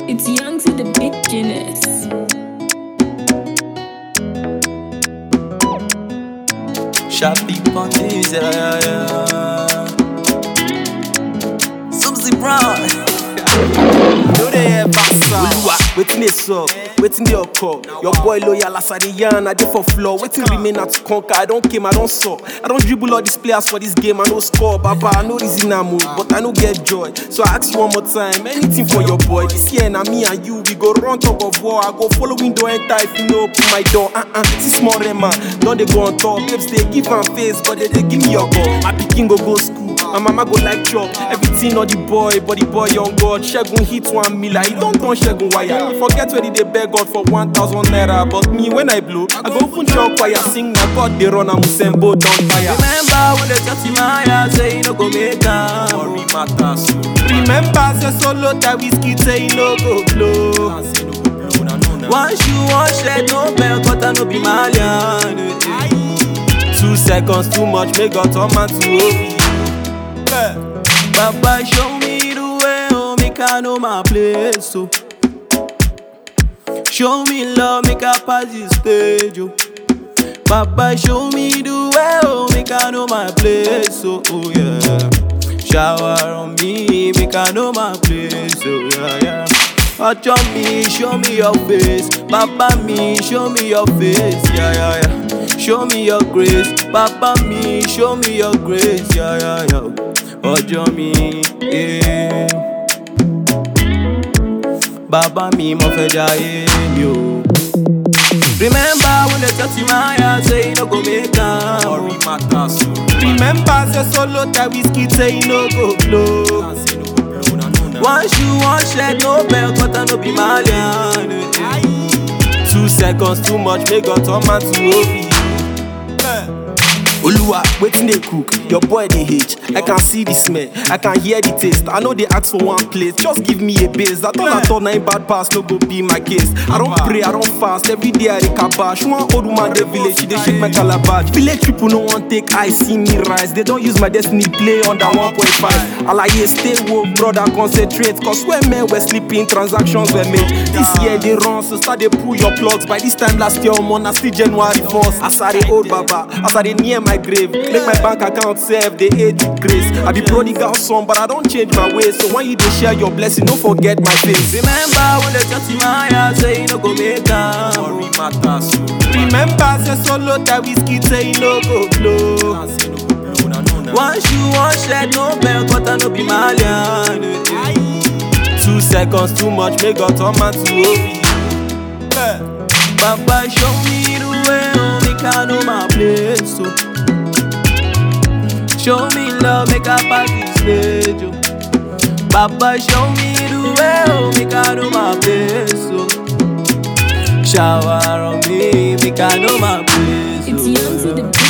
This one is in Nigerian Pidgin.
It's young to the beginners. Sharpie punches, yeah, yeah, yeah. Subsy Brown. No dey ever sound. Oluwa, wetin dey sup? Wetin dey occur? Your boy loyal as I dey yarn, I dey for floor. Wetin remain na to conquer? I don came, I don saw. I don dribble all these players for this game, I no score. Baba, I no reason am o, but I no get joy. So I ask you one more time, anything for your boy. This year na me and you, we go run tug of war. I go follow window enter if you no open my door. Uh-uh, see small Rema, don dey go on top. Babes dey give am face, but they dey give me your call. My pikin go go school. My mama go like chop everything on the boy, but the boy young God. Shegun hit one miller, he don't turn Shegun wire. He forget where he dey beg God for one thousand naira, but me when I blow, I go open chop choir, sing na God dey run and Musembo don fire. Remember when they touch him eye, say you no go make am. Worry matters. Remember say solo that whiskey say he no go blow. One shoe, one shirt, no belt, but I no be Malian. eh, eh. Two seconds too much, make God turn man to OB. Baba show me the way, oh, make I know my place, so. Show me love, make I pass this stage, oh. Baba show me the way, oh, make I know my place, so, oh yeah. Shower on me, make I know my place, oh yeah, yeah. Watch on me, show me your face. Baba me, show me your face, yeah, yeah, yeah. Show me your grace. Baba me, show me your grace, yeah, yeah, yeah. Ọjọ́ mi, eh. Baba mi, mo fẹ́ jayé mi o. Remember when they touch my eye, say you no go make am. Worry matters. Remember say solo that whiskey say he no go blow. One shoe, one shirt, no belt, but I no be Malian. eh, eh. Two seconds too much, make God turn man to OB. Oluwa, wetin dey cook? Your boy dey hate. I can see the smell, I can hear the taste. I know they ask for one plate, just give me a base. That all I thought na him bad pass no go be my case. I don't pray, I don't fast. Every day I dey kabash. One old woman dey village, she dey shake my calabash. Village people no wan take eye see me rise. They don't use my destiny play under 1.5. Alaye stay woke, brother concentrate. Cause when men were sleeping, transactions were made. This year they run, so start dey pull your plugs. By this time last year, omo na still January 1st. As I dey old baba, as I dey near my grave, make my bank account serve dey age with grace. I be prodigal son, but I don't change my ways. So when you dey share your blessing, don't forget my face. Remember when they touch my eye, say you no go make am. Worry matters. Remember say solo that whiskey say he no go blow. One shoe, one shirt, no belt, but I no be Malian. eh, eh. Two seconds too much, make God turn man to OB. Baba show me the way, oh, make I know my place, so. Show me love, make I pass this stage, oh. Baba show me the way, oh, make I know my place, so. Shower on me, make I know my place, It's oh. young to the